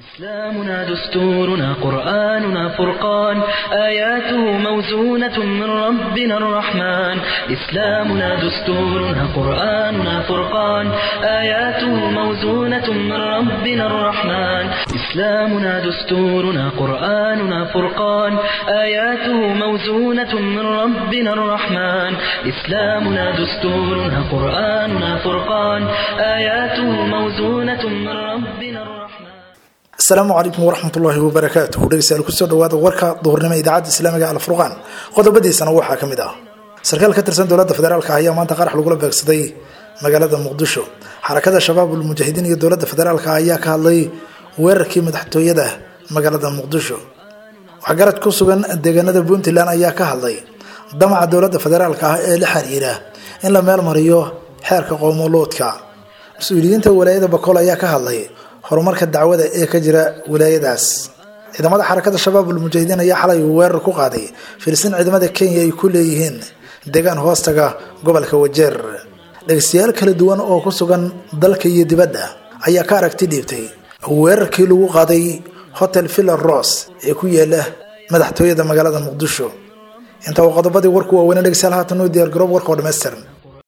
إسلامنا دستورنا قرآننا فرقان آياته موزونة من ربنا الرحمن إسلامنا دستورنا قرآننا فرقان آياته موزونة من ربنا الرحمن إسلامنا دستورنا قرآننا فرقان آياته موزونة من ربنا الرحمن إسلامنا دستورنا قرآننا فرقان آياته موزونة من ربنا الرحمن asalaamu calaykum waraxmatullaahi wabarakaatuh dhegeystayaal kusoo dhawaada warka duhurnimo idaacadda islaamiga alfurqaan qodobadiisana waxaa ka mid ah sarkaal ka tirsan dowladda federaalka ayaa maanta qarax lagula beegsaday magaalada muqdisho xarakada shabaabul mujaahidiin iyo dowladda federaalka ayaa ka hadlay weerarkii madaxtooyada magaalada muqdisho waxgarad ku sugan deegaanada puntland ayaa ka hadlay damaca dowladda federaalka ah ee la xiriira in la meel mariyo xeerka qoomoloodka mas-uuliyiinta walaayada bakool ayaa ka hadlay horumarka dacwada ee ka jira wilaayadaas ciidamada xarakada shabaabul mujaahidiin ayaa xalay weerar ku qaaday filistiin ciidamada kenya ay ku leeyihiin deegaan hoostaga gobolka wajeer dhegeystayaal kala duwan oo ku sugan dalka iyo dibadda ayaa ka aragti dhiibtay weerarkii lagu qaaday hotel villa ros ee ku yaala madaxtooyada magaalada muqdisho inta uu qodobadii warku waaweynee dhegeystayaal haatan u diyaar garoob warka oo dhammaystiran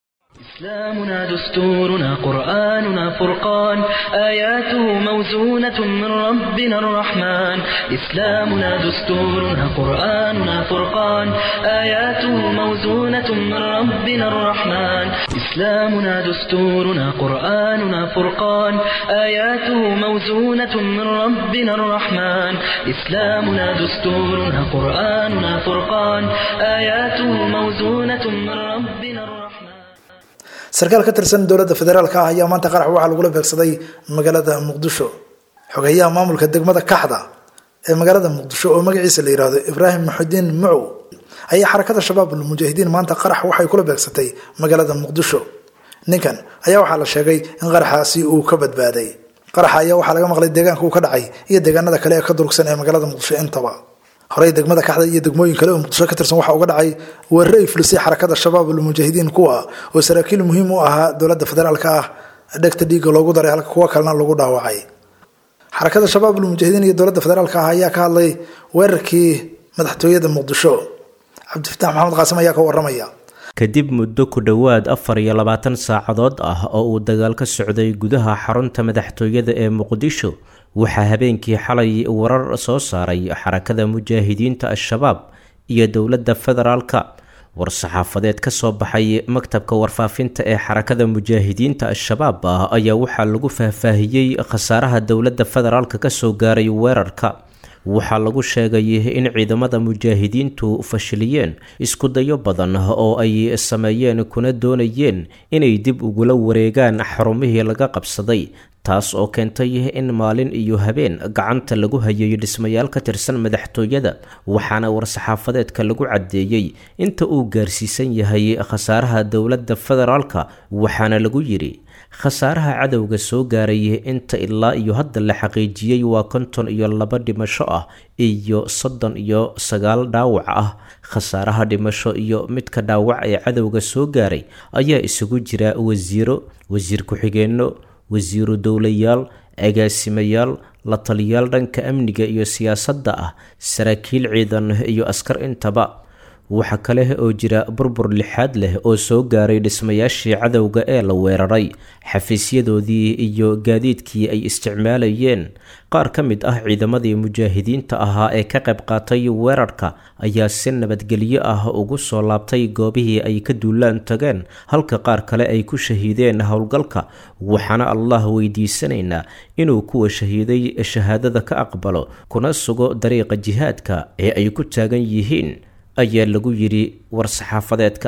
إسلامنا دستورنا قرآننا فرقان آياته موزونة من ربنا الرحمن إسلامنا دستورنا قرآننا فرقان آياته موزونة من ربنا الرحمن إسلامنا دستورنا قرآننا فرقان آياته موزونة من ربنا الرحمن إسلامنا دستورنا قرآننا فرقان آياته موزونة من ربنا الرحمن sarkaal ka tirsan dowladda federaalka ah ayaa maanta qarax waxaa lagula beegsaday magaalada muqdisho xogeyaha maamulka degmada kaxda ee magaalada muqdisho oo magaciisa la yihahdo ibraahim maxudiin mucow ayaa xarakada shabaabul mujaahidiin maanta qarax waxay kula beegsatay magaalada muqdisho ninkan ayaa waxaa la sheegay in qaraxaasi uu ka badbaaday qaraxa ayaa waxaa laga maqlay deegaanka uu ka dhacay iyo deegaanada kale ee ka durugsan ee magaalada muqdisho intaba horey degmada kaxda iyo degmooyin kale oo muqdisho ka tirsan waxaa uga dhacay weerare ay fulisay xarakada shabaabul mujaahidiin kuwa oo saraakiil muhiim u ahaa dowladda federaalka ah dhegta dhiigga loogu daray halka kuwo kalena lagu dhaawacay xarakada shabaabul mujaahidiin iyo dowladda federaalka ah ayaa ka hadlay weerarkii madaxtooyada muqdisho cabdifatax maxamed qaasim ayaa ka waramaya kadib muddo ku dhowaad afar iyo labaatan saacadood ah oo uu dagaal ka socday gudaha xarunta madaxtooyada ee muqdisho waxaa habeenkii xalay warar soo saaray xarakada mujaahidiinta al-shabaab iyo dowladda federaalka war-saxaafadeed ka soo baxay maktabka warfaafinta ee xarakada mujaahidiinta al-shabaab ah ayaa waxaa lagu faahfaahiyey khasaaraha dowladda federaalka kasoo gaaray weerarka waxaa lagu sheegay in ciidamada mujaahidiintu fashiliyeen iskudayo badan oo ay sameeyeen kuna doonayeen inay dib ugula wareegaan xarumihii laga qabsaday taas oo keentay in maalin iyo habeen gacanta lagu hayay dhismayaal ka tirsan madaxtooyada waxaana war-saxaafadeedka lagu caddeeyey inta uu gaarsiisan yahay khasaaraha dowladda federaalka waxaana lagu yidhi khasaaraha cadowga soo gaaray inta ilaa iyo hadda la xaqiijiyey waa konton iyo laba dhimasho ah iyo soddon iyo sagaal dhaawac ah khasaaraha dhimasho iyo midka dhaawac ee cadowga soo gaaray ayaa isugu jira wasiiro wasiir ku-xigeenno wasiiru dowlayaal agaasimayaal la taliyaal dhanka amniga iyo siyaasadda ah saraakiil ciidan iyo askar intaba waxa kale oo jira burbur lixaad leh oo soo gaaray dhismayaashii cadowga ee la weeraray xafiisyadoodii iyo gaadiidkii ay isticmaalayeen qaar ka mid ah ciidamadii mujaahidiinta ahaa ee ka qayb qaatay weerarka ayaa si nabadgelyo ah ugu soo laabtay goobihii ay ka duulaan tageen halka qaar kale ay ku shahiideen howlgalka waxaana allah weydiisanaynaa inuu kuwa shahiiday shahaadada ka aqbalo kuna sugo dariiqa jihaadka ee ay ku taagan yihiin ayaa lagu yidhi war-saxaafadeedka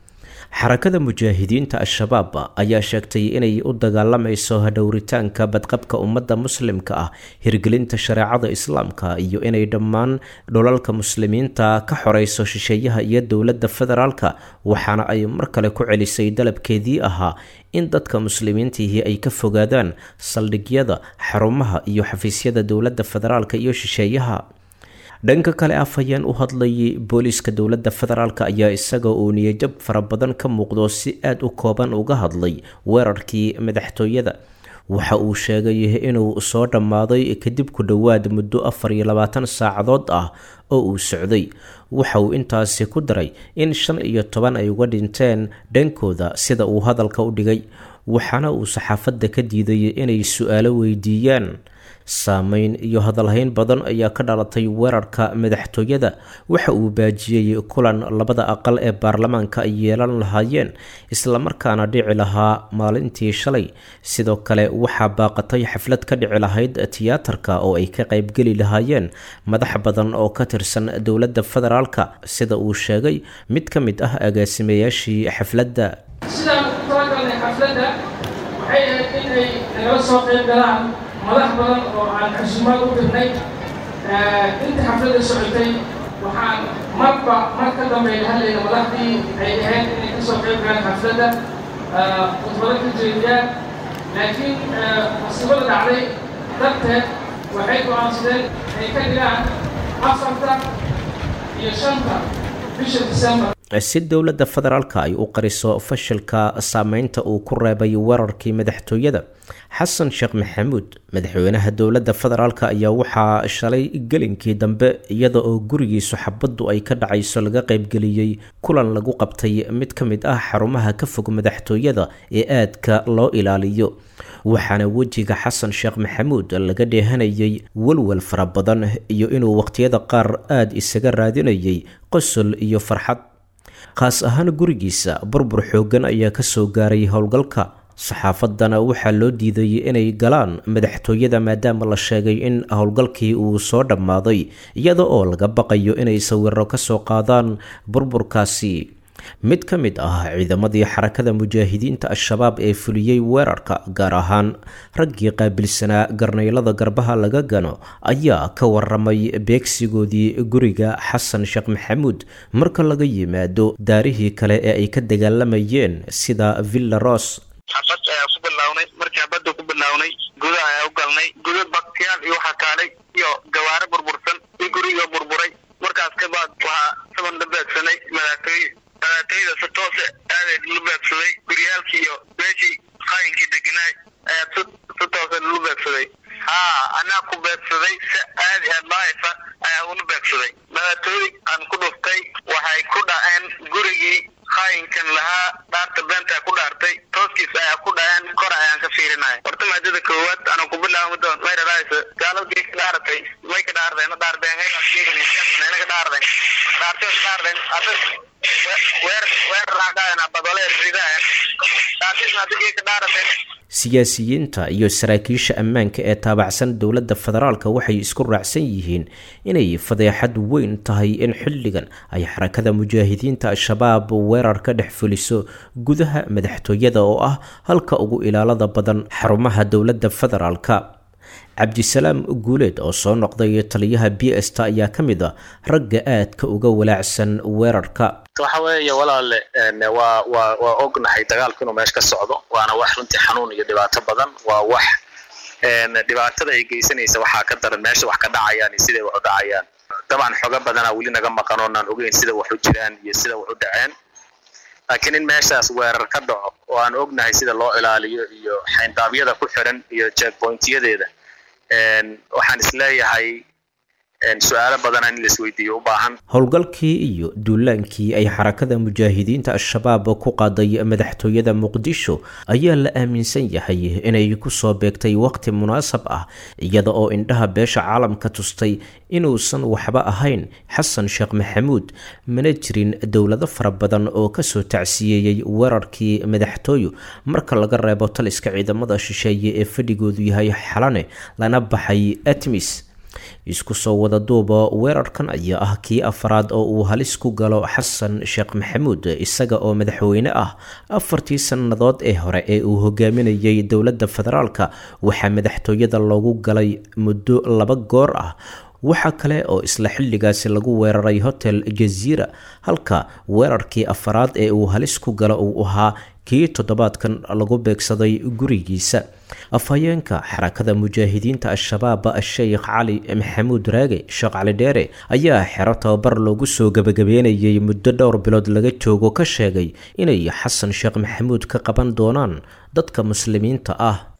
xarakada mujaahidiinta al-shabaab ayaa sheegtay inay u dagaalamayso dhowritaanka badqabka ummadda muslimka ah hirgelinta shareecada islaamka iyo inay dhammaan dholalka muslimiinta ka xoreyso shisheeyaha iyo dowladda federaalka waxaana ay mar kale ku celisay dalabkeedii ahaa in dadka muslimiintihii ay ka fogaadaan saldhigyada xarumaha iyo xafiisyada dowladda federaalka iyo shisheeyaha dhanka kale af ayaan u hadlayay booliiska dowladda federaalk ayaa isaga uu niyajab fara badan ka muuqdo si aada u kooban uga hadlay weerarkii madaxtooyada waxa uu sheegay inuu soo dhammaaday kadib ku dhowaad muddo afar iyo labaatan saacadood ah oo uu socday waxa uu intaasi ku daray in shan iyo toban ay uga dhinteen dhankooda sida uu hadalka u dhigay waxaana uu saxaafadda ka diiday inay su-aalo weydiiyaan saameyn iyo hadalhayn badan ayaa ka dhalatay weerarka madaxtooyada waxa uu baajiyey kulan labada aqal ee baarlamaanka ay yeelan lahaayeen islamarkaana dhici lahaa maalintii shalay sidoo kale waxaa baaqatay xaflad ka dhici lahayd tiyaatarka oo ay ka qaybgeli lahaayeen madax badan oo ka tirsan dowladda federaalka sida uu sheegay mid ka mid ah agaasimayaashii xafladda sidaan ku talagalnay xafladda waxay ahayd in ay nagala soo qayb galaan madax badan oo aan xusuumaad u dirnay inta xafladda socotay waxaan marba mar ka dambeeya hadlayna madaxdii ay ahayd inay ka soo qayb galaan xafladda khudbado ka jeediyaan laakiin musiibada dhacday darteed waxay go'aansadeen ay ka dhigaan afarta iyo shanta bisha disembar si dowladda federaalka ay u qariso fashilka saameynta uu ku reebay weerarkii madaxtooyada xasan sheekh maxamuud madaxweynaha dowladda federaalk ayaa waxaa shalay gelinkii dambe iyada oo gurigiisu xabaddu ay ka dhacayso laga qaybgeliyey kulan lagu qabtay mid ka mid ah xarumaha ka fog madaxtooyada ee aadka loo ilaaliyo waxaana wejiga xasan sheekh maxamuud laga dheehanayay walwal fara badan iyo inuu waqhtiyada qaar aada isaga raadinayay qosol iyo farxad khaas ahaan gurigiisa burbur xooggan ayaa kasoo gaaray howlgalka saxaafaddana waxaa loo diiday inay galaan madaxtooyada maadaama la sheegay in howlgalkii uu soo dhammaaday iyada oo laga baqayo inay sawiro kasoo qaadaan burburkaasi mid ka mid ah ciidamadii xarakada mujaahidiinta al-shabaab ee fuliyey weerarka gaar ahaan raggii qaabilsanaa garnaylada garbaha laga gano ayaa ka waramay beegsigoodii guriga xasan sheekh maxamuud marka laga yimaado daarihii kale ee ay ka dagaalamayeen sida villa ros xabad ayaa ku bilownay markii xabadda ku bilownay guda ayaa u galnay guda baktiyaal iyo waxaa kaalay iyo gawaare burbursan iyo guriga burburay markaas kabaad waxaa saban la beegsanay madaxtooye madaxtooyada si toose aadeed la beegsaday guryaalkii iyo meeshii qaayinkii deganaay ayaa si si toose lalu beegsaday haa anaa ku beegsaday si aadi aad laayfa ayaa ula beegsaday madaxtooye aan ku dhuftay waxay ku dhaceen gurigii qaayinkan lahaa dhaarta beentaa ku dhaartay tooskiis ayaa ku dhaceen kor ayaan ka fiirinaya horta maadada koowaad ana ku bilaabo doon may dhadhaaysa gaaladii ka dhaaratay may ka dhaarteen dhaardeen hayna ka dhaarteen dhaartay ka dhaarteen hadda weer weer raacdaayna badole ridaayeen dhaartiisna hadda ka dhaarateen siyaasiyiinta iyo saraakiisha ammaanka ee taabacsan dowladda federaalka waxay isku raacsan yihiin inay fadeexad weyn tahay in xilligan ay xarakada mujaahidiinta al-shabaab weerar ka dhex fuliso gudaha madaxtooyada oo ah halka ugu ilaalada badan xarumaha dowladda federaalka cabdisalaam guuleed oo soo noqday taliyaha b s ta ayaa ka mid a ragga aadka uga walaacsan weerarka waxa weeye walaale waa waa waa ognahay dagaalku inuu meesha ka socdo waana wax runtii xanuun iyo dhibaato badan waa wax dhibaatada ay geysanaysa waxaa ka daran meesha wax ka dhacayaan iyo siday wax u dhacayaan dabcan xogo badanaa weli naga maqan oonaan ogeyn sida wax u jiraan iyo sida wax u dhaceen laakiin in meeshaas weerar ka dhaco oo aan ognahay sida loo ilaaliyo iyo xayndaabyada ku xiran iyo jeekbointiyadeeda waxaan isleeyahay su-aalo badana in laisweydiiyo u baahan howlgalkii iyo duulaankii ay xarakada mujaahidiinta al-shabaab ku qaaday madaxtooyada muqdisho ayaa la aaminsan yahay inay kusoo beegtay waqti munaasab ah iyada oo indhaha beesha caalamka tustay inuusan waxba ahayn xasan sheekh maxamuud mana jirin dowlado fara badan oo kasoo tacsiyeeyey weerarkii madaxtooyo marka laga reebo taliska ciidamada shisheeye ee fadhigoodu yahay xalane lana baxay atmis isku soo wada duuba weerarkan ayaa ah kii afraad oo uu halis ku galo xasan sheekh maxamuud isaga oo madaxweyne ah afartii sannadood ee hore ee uu hogaaminayay dowladda federaalka waxaa madaxtooyada loogu galay muddo laba goor ah waxaa kale oo isla xilligaasi lagu weeraray hotel jaziira halka weerarkii afaraad ee uu halis ku galo uu ahaa kii toddobaadkan lagu beegsaday gurigiisa afhayeenka xarakada mujaahidiinta al-shabaab sheekh cali maxamuud raage sheekh cali dheere ayaa xero tababar loogu soo gebagabeynayay muddo dhowr bilood laga joogo ka sheegay inay xasan sheekh maxamuud ka qaban doonaan dadka muslimiinta ah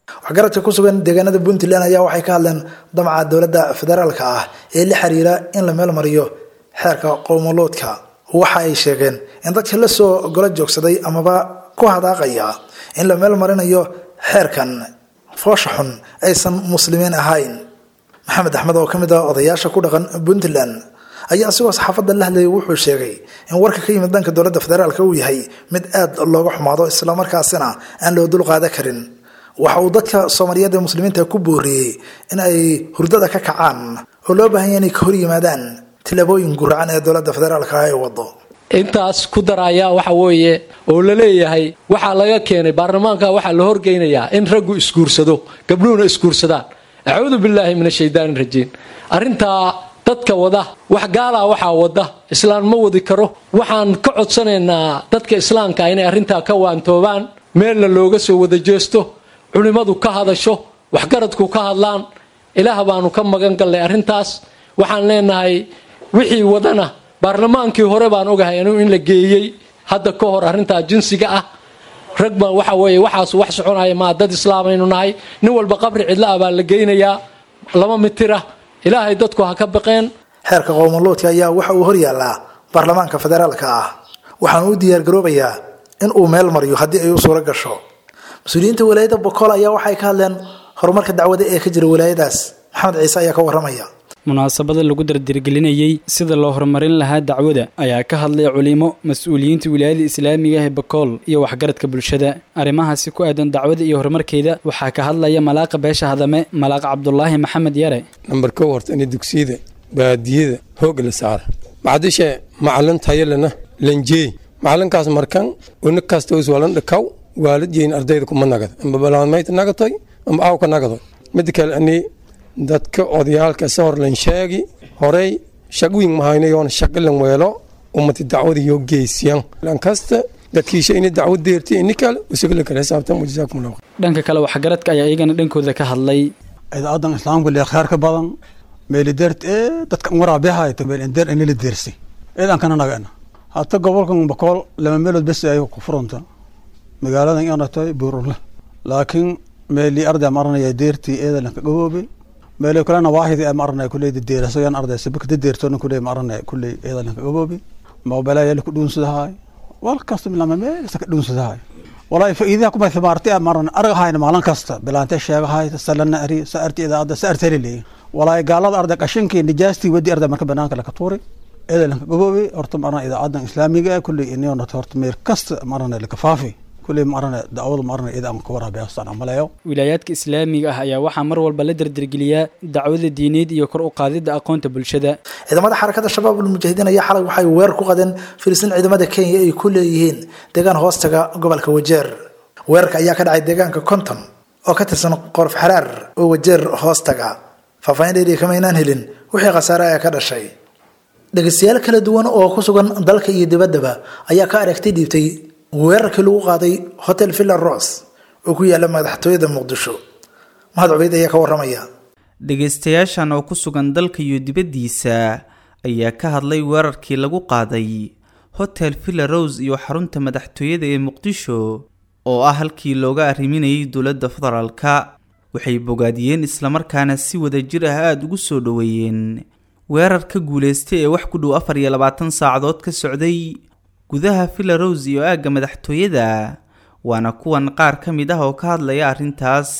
waxgaradka ku sugan deegaanada puntland ayaa waxay ka hadleen damaca dowladda federaalka ah ee la xiriira in la meel mariyo xeerka qowmoloodka waxa ay sheegeen in dadka la soo golo joogsaday amaba ku hadaaqaya in la meel marinayo xeerkan foosha xun aysan muslimiin ahayn maxamed axmed oo ka mid ah odayaasha ku dhaqan puntland ayaa asigoo saxaafadda la hadlayay wuxuu sheegay in warka ka yimid dhanka dowladda federaalka uu yahay mid aad looga xumaado islamarkaasina aan loo dulqaada karin waxa uu dadka soomaaliyeed ee muslimiinta ku booriyey in ay hurdada ka kacaan oo loo baahan yahay inay ka hor yimaadaan tillaabooyin guracan ee dowladda federaalka ah ay wado intaas ku daraya waxa weeye oo la leeyahay waxaa laga keenay baarlamaanka waxaa la horgeynayaa in raggu isguursado gabdhuhuna isguursadaan acuudu billaahi min ashaydaani rajiim arrintaa dadka wada wax gaalaa waxaa wada islaan ma wadi karo waxaan ka codsanaynaa dadka islaamka inay arrintaa ka waantoobaan meelna looga soo wada jeesto culimmadu ka hadasho waxgaradku ka hadlaan ilaah baanu ka magan gallay arrintaas waxaan leenahay wixii wadana baarlamaankii hore baan ogahay inuu in la geeyey hadda ka hor arrintaa jinsiga ah rag baan waxa weeye waxaas wax soconaya maa dad islaamaynu nahay nin walba qabri cidla ah baa la geynayaa laba mitira ilaahay dadku ha ka baqeen xeerka qowmoloodka ayaa waxa uu horyaallaa baarlamaanka federaalka ah waxaanu u diyaargaroobayaa in uu meel mariyo haddii ay u suuro gasho mas-uuliyiinta walaayadda bokool ayaa waxay ka hadleen horumarka dacwada ee ka jira walaayadaas maxamed ciise ayaa ka waramaya munaasabada lagu dardirgelinayey sida loo horumarin lahaa dacwada ayaa ka hadlay culimo mas-uuliyiinta wilaayada islaamiga ee bakool iyo waxgaradka bulshada arrimahaasi ku aadan dacwada iyo horumarkeeda waxaa ka hadlaya malaaqa beesha hadame malaaq cabdulaahi maxamed yare nambar kow horta in dugsiyada baadiyada hoog la saara macdishe macalin tayalena lanjeey macalinkaas markan una kastoos walan dhakaw waalidyeyn ardayda kuma nagad amba balaamayta nagatoy amba awka nagadoy mida kale ani dadka odayaalka sa hor lan sheegi horey shagwiin mahaynayoon shaqalan weelo ummati dacwada yoo geysiyan lankasta dadkiisha ini dacwad deerti ini kale usagala kale xisaabtan wajazaakum allah dhanka kale waxgaradka ayaa iyagana dhankooda ka hadlay idaadan islaamka lee khayrka badan meelideert ee dadka waraabeehayta meelindeer inila deersay eedan kana nagana hata gobolkan bakool lama meelood bes ay ku furanta magaaladan inatay buurule laakiin meeli arday maranaya deertii eedalan ka gaboobe meelo kalena waahidi ama arnay kuley deeraso yan arday sabak deertona kuley ma arnay kuley eedalan ka gaboobe moobela yala ku dhuunsadahay wal kasta lama meel ka dhuunsadahay walaa faa'iidaha kuma thimaartay ama arnay argahayna maalin kasta bilaante sheegahay salana ari saarti idaada saarti leey walaa gaalada arday qashinkii nijaastii wadi arday marka banaanka la ka tuuray eedalan ka gaboobe horta ma arnay idaacadan islaamiga kuley inayna horta meel kasta ma arnay la ka faafi wilaayaadka islaamiga ah ayaa waxaa mar walba la dardargeliyaa dacwada diineed iyo kor u qaadida aqoonta bulshada ciidamada xarakada shabaab ulmujaahidiin ayaa xalay waxay weer ku qadeen filistiin ciidamada kenya ay ku leeyihiin deegaan hoostaga gobolka wajeer weerarka ayaa ka dhacay deegaanka konton oo ka tirsan qorof xaraar oo wajeer hoostaga faahfaahin dheeriya kama aynaan helin wixii khasaare ayaa ka dhashay dhegeystayaal kala duwan oo ku sugan dalka iyo dibaddaba ayaa ka aragti dhiibtay weerarkii lagu qaaday hotel villa ros oo ku yaala madaxtooyada muqdisho mahad cubeyd ayaa ka waramaya dhegaystayaashan oo ku sugan dalka iyo dibaddiisa ayaa ka hadlay weerarkii lagu qaaday hotel villa rose iyo xarunta madaxtooyada ee muqdisho oo ah halkii looga arriminayay dowladda federaalka waxay bogaadiyeen islamarkaana si wada jir ah aada ugu soo dhoweeyeen weerar ka guulaystay ee wax ku dhow afar iyo labaatan saacadood ka socday gudaha villa rose iyo aagga madaxtooyada waana kuwan qaar ka mid ah oo ka hadlaya arrintaas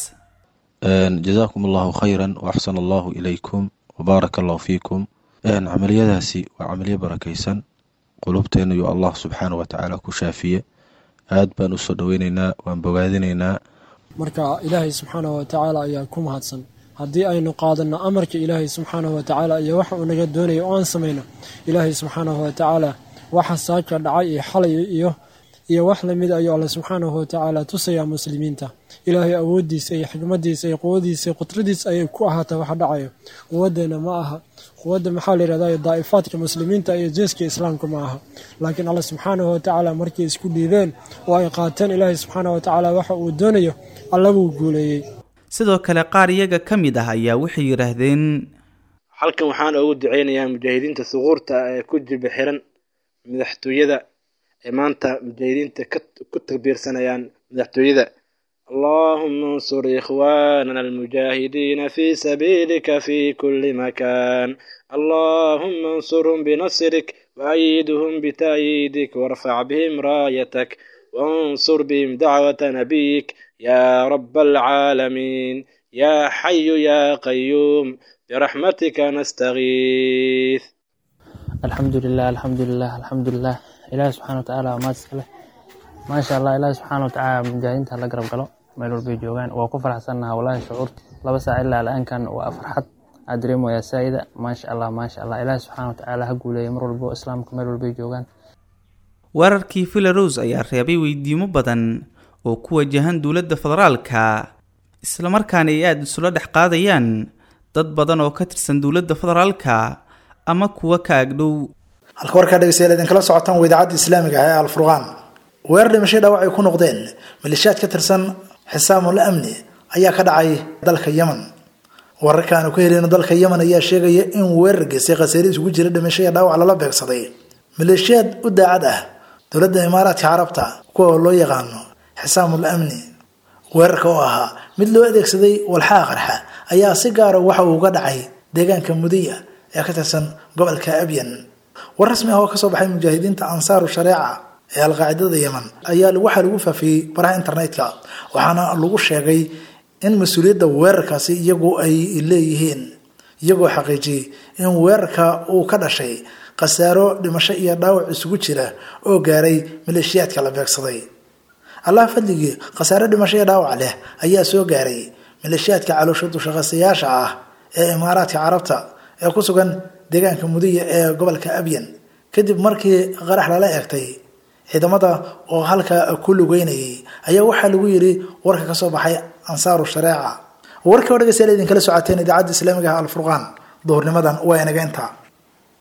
jazaakum allahu khayran waaxsan allahu ilaykum wbaaraka allahu fiikum camaliyadaasi waa camaliyo barakaysan qulubteena iyo allah subxaana wa tacaala ku shaafiye aad baan usoo dhoweyneynaa waan bogaadinaynaa marka ilaahay subxaanahu watacaala ayaa ku mahadsan haddii aynu qaadano amarka ilaahay subxaanahu watacaala iyo waxa uu naga doonaya oo aan samayno ilaahay subxaanahu watacaala waxa saaka dhacay iyo xalay iyo iyo wax lamid ayuu alle subxaanahu watacaala tusayaa muslimiinta ilaahay awoodiisa iyo xikmadiisa iyo quwadiisa iyo qudradiisa ayay ku ahaata waxa dhacayo quwadeena ma aha quwadda maxaa la yihahda daa'ifaadka muslimiinta iyo jeeska islaamka ma aha laakiin alle subxaanahu watacaala markay isku dhiibeen oo ay qaateen ilaahay subxaanahu watacaala waxa uu doonayo alla wuu guuleeyey sidoo kale qaar iyaga ka mid ah ayaa waxay yidhaahdeen halkan waxaan ugu duceynayaa mujaahidiinta suquurta ee ku jiba xiran madaxtooyada ee maanta mujaahidiinta ku takbiirsanayaan madaxtooyada اللهم انصر إخواننا المجاهدين في سبيلك في كل مكان اللهم انصرهم بنصرك وأيدهم بتأييدك وارفع بهم رايتك وانصر بهم دعوة نبيك يا رب العالمين يا حي يا قيوم برحمتك نستغيث الحمد لله الحمد لله الحمد لله إلهي سبحانه وتعالى وما تسأله ما شاء الله إلهي سبحانه وتعالى مجاهدين تهلا قرب قلو meel walbay joogaan waa ku faraxsannaha wallaahi shucuurta laba saac ilaa la-aankan waa farxad aad dareemaya saa'ida maasha allah maasha allah ilaahi subxaana watacaala ha guuleeya mar walbo islaamka meel walbay joogaan weerarkii villaros ayaa reebay weydiimo badan oo ku wajahan dowladda federaalka islamarkaana ay aada isula dhex qaadayaan dad badan oo ka tirsan dowladda federaalka ama kuwa ka agdhow halka warkaa dhegeystayaal idinkala socotaan waa idaacadda islaamiga ah ee alfurqaan weerar dhimashay dhaawac ay ku noqdeen maleeshiyaad ka tirsan xisaamul amni ayaa ka dhacay dalka yemen wararkaanu ka heleyno dalka yemen ayaa sheegaya in weerar geystay khasaare isugu jira dhimasho iyo dhaawac lala beegsaday maleeshiyaad u daacad ah dowladda imaaraadka carabta kuwa loo yaqaano xisaamul amni weerarka oo ahaa mid loo adeegsaday walxaa qarxa ayaa si gaara waxa uu uga dhacay deegaanka mudiya ee ka tirsan gobolka abyan war rasmi ah oo kasoo baxay mujaahidiinta ansaaru shareeca ee alqaacidada yemen ayaa waxaa lagu faafiyey baraha internetka waxaana lagu sheegay in mas-uuliyadda weerarkaasi iyagu ay leeyihiin iyagoo xaqiijiyey in weerarka uu ka dhashay khasaaro dhimasho iyo dhaawac isugu jira oo gaaray maleeshiyaadka la beegsaday allah fadligii khasaare dhimasho iyo dhaawac leh ayaa soo gaaray maleeshiyaadka caloosha dushaqaysayaasha ah ee imaaraadka carabta ee ku sugan deegaanka mudiya ee gobolka abyan kadib markii qarax lala eegtay ciidamada oo halka ku lugeynayay ayaa waxaa lagu yiri warka kasoo baxay ansaaru shareeca warka oo dhegeystayaal idinkala socoteen idaacadda islaamiga ah alfurqaan duhurnimadan waa inaga intaa